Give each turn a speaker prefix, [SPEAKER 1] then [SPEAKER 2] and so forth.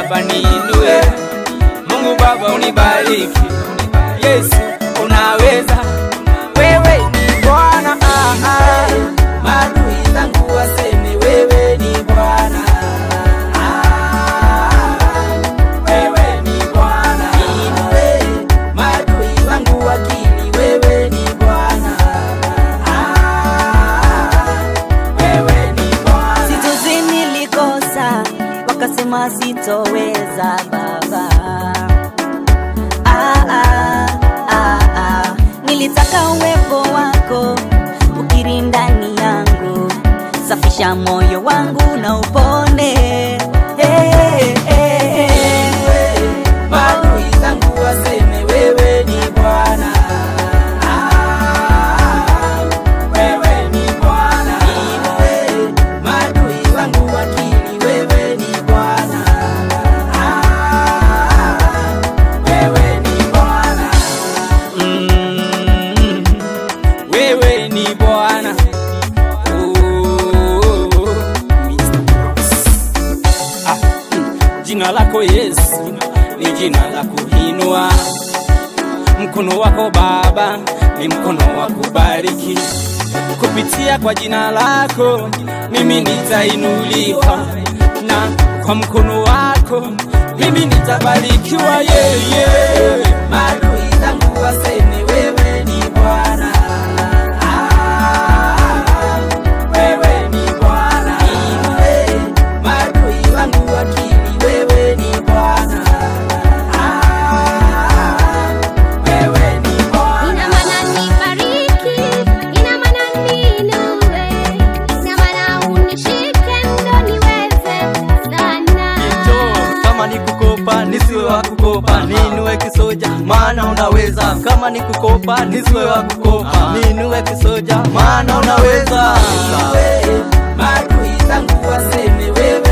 [SPEAKER 1] Baba niinue, Mungu Baba unibariki. Yesu unaweza, wewe ni Bwana. Ah, ah. Maadui zangu waseme wewe ni Bwana. Ah, wewe ni Bwana. Niinue, maadui zangu wakili, wewe ni Bwana. Ah, wewe ni Bwana.
[SPEAKER 2] Situzi nilikosa, wakasema sitoweza Baba. Ah, ah, ah, ah. Nilitaka uwepo wako ukiri ndani yangu, safisha moyo wangu na upone. Hey, hey, hey, hey.
[SPEAKER 1] Maadui zangu waseme wewe ni Bwana. Ah, wewe ni Bwana. Niinue, maadui zangu wakili, wewe ni Bwana. Ah, wewe ni Bwana. Mm, wewe ni Bwana. Oh, Mr. Brooks. Ah, jina lako Yesu ni jina la kuinua. Mkono wako Baba ni mkono wa kubariki. Kupitia kwa jina lako mimi nitainuliwa, na kwa mkono wako mimi nitabarikiwa. Yeye maadui zangu waseme wewe ni Bwana. Ah, wewe ni Bwana. Niinue, maadui wangu wakili, wewe ni Bwana. Ah, wewe ni Bwana.
[SPEAKER 3] Ina maana nibariki, ina maana niinue, ina maana unishike ndo niweze sana.
[SPEAKER 4] Njoo, kama ni kukopa nisiwe wa kukopa, niinue kisoja maana unaweza. Kama ni kukopa nisiwe wa kukopa, niinue kisoja maana unaweza.
[SPEAKER 1] Maadui zangu waseme wewe